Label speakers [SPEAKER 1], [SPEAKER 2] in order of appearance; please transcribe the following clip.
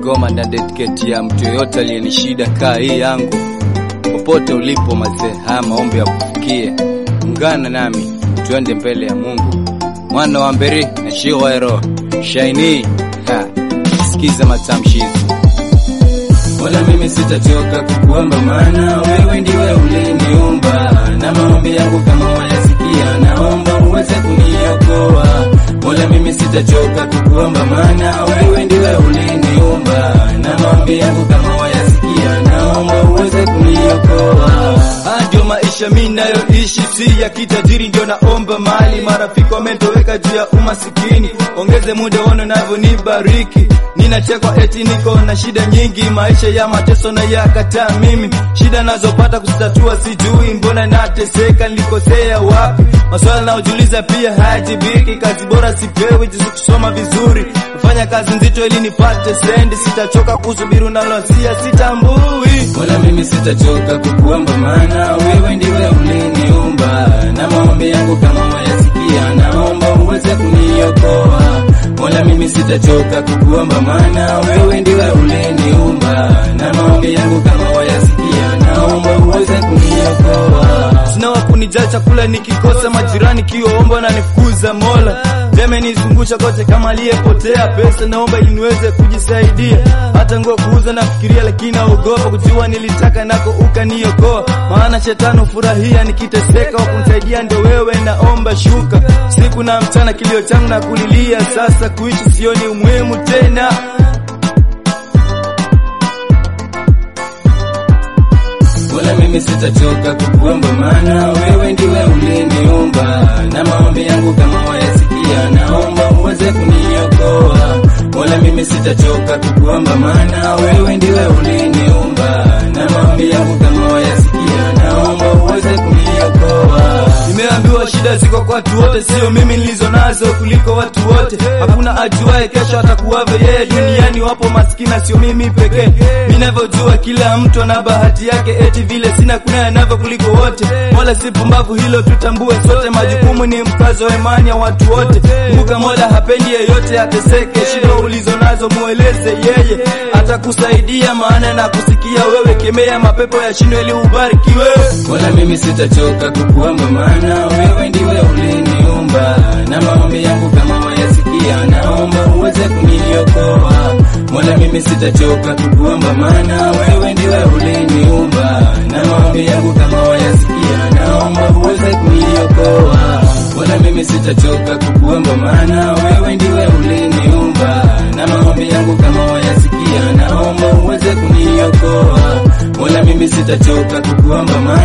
[SPEAKER 1] ngoma na dedicate ya mtu yoyote aliyenishida kaa hii yangu. Popote ulipo mazee, haya maombi ya kufikie, ungana nami tuende mbele ya Mungu. Mwana wa mberi na shiwaero shaini ha, sikiza matamshi hizi
[SPEAKER 2] wala mimi sitachoka kukuomba, maana wewe ndiwe uliniumba, na maombi yangu kama wayasikia, naomba uweze kuniokoa. Wala mimi sitachoka kukuomba, maana wewe ndiwe uliniumba, na maombi yangu kama wayasikia, naomba uweze kuniokoa.
[SPEAKER 1] Haya ndio maisha mi nayoishi, si ya kitajiri, ndio naomba mali. Marafiki wametoweka juu ya umasikini, ongeze muda ono navyonibariki. Ninachekwa eti niko na shida nyingi, maisha ya mateso na yakataa mimi. Shida nazopata kuzitatua sijui, mbona nateseka, nilikosea wapi? Maswala naojiuliza pia hayajibiki, kazi bora sipewi, jinsi kusoma vizuri, kufanya kazi nzito ili nipate sendi. Sitachoka kusubiri unalosia, sitambui
[SPEAKER 2] Wala mimi sitachoka kukuomba, maana wewe ndiwe uliniumba, na maombi yangu kama wayasikia, naomba uweze kuniokoa. Wala mimi sitachoka kukuomba, maana wewe ndiwe uliniumba, na maombi yangu kama wayasikia, naomba uweze kuniokoa.
[SPEAKER 1] sina wa kunijaa chakula nikikosa, majirani kiomba na nifukuza Mola deme nizungusha kote kama aliyepotea. Pesa naomba ili niweze kujisaidia, hata nguo kuuza nafikiria, lakini naogopa kujua nilitaka nako ukaniokoa. Maana shetani furahia nikiteseka, wa kunisaidia ndio wewe, naomba shuka siku na mchana, kilio changu na kulilia. Sasa kuishi sioni umuhimu tena.
[SPEAKER 2] Wala mimi sitachoka kukuomba, maana wewe ndiwe uliniumba, na maombi yangu kama wayasikia, naomba uweze kuniokoa. Wala mimi sitachoka kukuomba, maana wewe ndiwe uliniumba, na maombi yangu kama wayasikia, naomba uweze kuniokoa.
[SPEAKER 1] Nimeambiwa shida ziko kwa watu wote, sio mimi nilizo nazo kuliko watu wote. Hakuna ajuaye kesho atakuwavyo yeye. Duniani wapo maskini, sio mimi pekee. Ninavyojua kila mtu ana bahati yake, eti vile sina kuna anavyo kuliko wote. Mola si pumbavu, hilo tutambue sote. Majukumu ni mkazo wa imani ya watu wote. Kumbuka Mola hapendi yeyote ateseke. Shida ulizo nazo mueleze yeye, atakusaidia maana na kusikia wewe. Kemea mapepo ya shino ili ubarikiwe.
[SPEAKER 2] Wala mimi sitachoka kukuomba, maana wewe ndiwe uliniumba, na maombi yangu kama wayasikia, naomba uweze kuniokoa. Wala mimi sitachoka kukuomba, maana wewe ndiwe uliniumba, na maombi yangu kama wayasikia, naomba uweze kuniokoa. Wala mimi sitachoka kukuomba, maana wewe ndiwe uliniumba, na maombi yangu kama wayasikia, naomba uweze kuniokoa. Wala mimi sitachoka kukuomba, maana